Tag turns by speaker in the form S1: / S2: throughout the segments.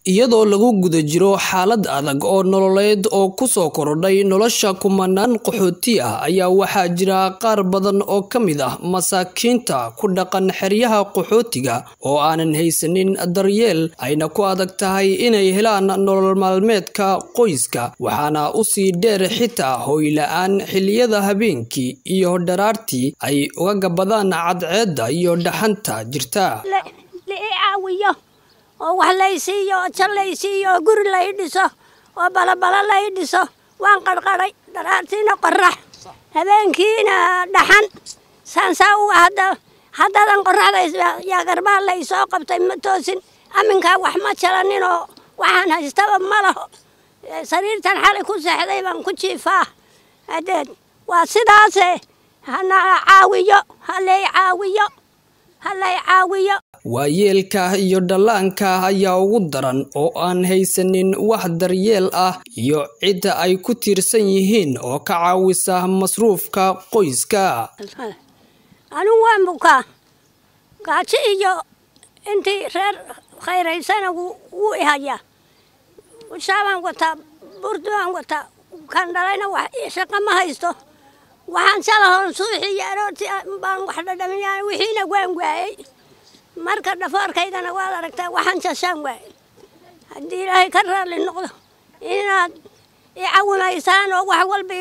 S1: iyadoo lagu guda jiro xaalad adag oo nololeed oo ku soo korodhay nolosha kumanaan qaxooti ah ayaa waxaa jira qaar badan oo ka mid ah masaakiinta ku dhaqan xeryaha qaxootiga oo aanan haysanin daryeel ayna ku adag tahay inay helaan nolol maalmeedka qoyska waxaana usii dheer xitaa hooyla-aan xilliyada habeenkii iyo dharaartii ay uga gabadaan cadceedda iyo dhaxanta jirta
S2: oo wax laysiiyo oo jal laysiiyo oo guri lay dhiso oo balabala lay dhiso waan qarqaray dharaartiina qorax habeenkiina dhaxan saansaa uga hadda haddadan qoraxda yaa garbaa lay soo qabtay ma toosin aminkaa wax ma jalaninoo waxaan haystaba ma laho sariirtan xalay ku seexday baan ku jiifaa hadeed waa sidaase hana caawiyo halay caawiyo halay caawiyo
S1: waayeelka iyo dhallaanka ayaa ugu daran oo aan haysanin wax daryeel ah iyo cidda ay ku tiirsan yihiin oo ka caawisa masruufka qoyska
S2: anigu waan bukaa gaajo iyo intii reer khayraysana wuu ihayaa shaabaan wataa burdu aan wataa kan dhalayna wax shaqo ma haysto waxaan salahoon suuxi iyo aroortii baan wax dhadhamiyaa wixiina waan waayey marka dhafoorkaydana waad aragtaa waxaan jashaan waayey haddii ilaahay ka raalli noqdo inaad i cawimaysaan oo wax walba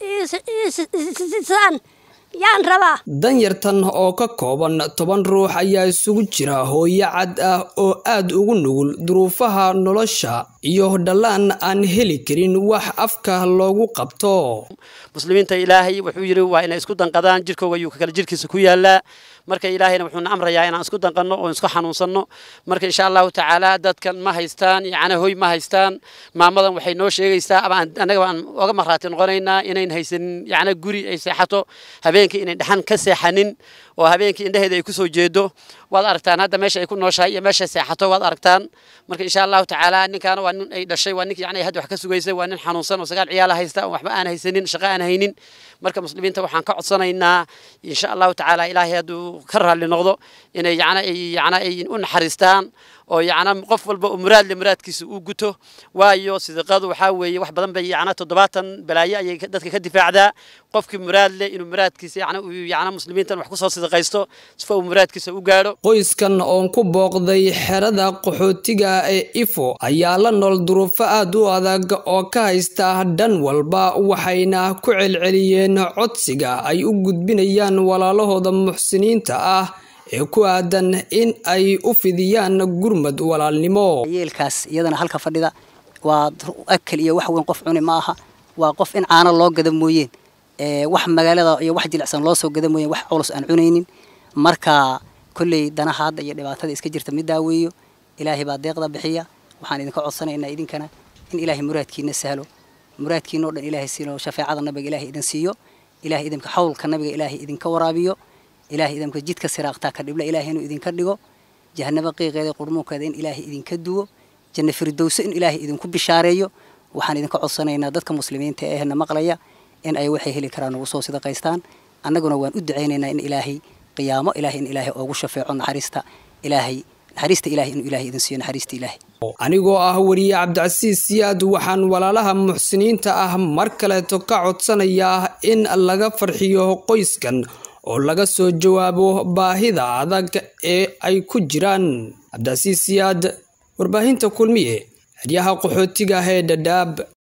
S2: iisisaan yaan rabaa
S1: danyartan oo ka kooban toban ruux ayaa isugu jira hooyo cad ah oo aad ugu nugul duruufaha nolosha iyo dhallaan aan heli karin wax afka loogu qabto
S3: muslimiinta ilaahay wuxuu yidhi waa inay isku danqadaan jirkooga ayuu kale jirkiisa ku yaalaa marka ilaahayna wuxuuna amrayaa inaan isku danqanno oo isku xanuunsanno marka insha allahu tacaala dadkan ma haystaan yacni hoy ma haystaan maamadan waxay noo sheegaysaa ama annaga aan oga marraati noqonaynaa inayn haysanin yacni guri ay seexato habeenkii inayn dhaxan ka seexanin oo habeenkii indhaheeda ay kusoo jeedo waad aragtaan hadda meesha ay ku nooshahay iyo meesha seexato waad aragtaan marka insha allahu tacaala ninkaana waa nin ay dhashay waa ninki yani hadda wax ka sugaysay waa nin xanuunsan oo sagaal ciyaala haysta oo waxba aan haysanin shaqo aan haynin marka muslimiinta waxaan ka codsanaynaa insha allahu tacaala ilaahay hadduu ka raalli noqdo inay yana ay yana ay u naxariistaan oo yacna qof walba oo muraadle muraadkiisa uu guto waayo sidiqadu waxaa weeye wax badan bay yacna toddobaatan balaayo ayay dadka ka difaacdaa qofkii muraadle inuu muraadkiisa yacna uu yacna muslimiintan wax kusoo sidiqaysto sifa uu muraadkiisa u gaadho
S1: qoyskan oon ku booqday xerada qaxootiga ee ifo ayaa la nool duruufo aad u adag oo ka haysta dhan walba waxayna ku celceliyeen codsiga ay u gudbinayaan walaalahooda muxsiniinta ah ee ku aadan in ay u fidiyaan gurmad walaalnimo
S4: yeelkaas iyadana halka fadhida waa akal iyo wax weyn qof cuni ma aha waa qof in caano loo gada mooyeen wax magaalada iyo wax jilicsan loo soo gada mooyeen wax culus aan cunaynin marka kolley danaha hadda iyo dhibaatada iska jirta mid daaweeyo ilaahay baa deeqda bixiya waxaan idinka codsanaynaa idinkana in ilaahay muraadkiina sahlo muraadkiina o dhan ilaahay siino shafeecada nabiga ilaahay idin siiyo ilahay idinka xawlka nabiga ilaahay idinka waraabiyo ilaahay idinka jidka siraaqtaa ka dhibla ilaahay inuu idinka dhigo jahanabo qiiqeeda qurmuunkeeda in ilaahay idinka duwo janno firdowso in ilaahay idinku bishaareeyo waxaan idinka codsanaynaa dadka muslimiinta ee na maqlaya in ay waxay heli karaan ugu soo sidaqaystaan annaguna waan u ducaynaynaa in ilaahay qiyaamo ilaahay in ilaahay oogu shafeeco naxariista ilaahay naxariista ilaahay inuu ilaahay idin siiyo naxariista ilaahay
S1: anigoo ah weriye cabdicasiis siyaad waxaan walaalaha muxsiniinta ah mar kaleeto ka codsanayaa in laga farxiyo qoyskan oo laga soo jawaabo baahida adag ee ay ku jiraan cabdicasiis siyaad warbaahinta kulmiye xeryaha qaxootiga ee dhadhaab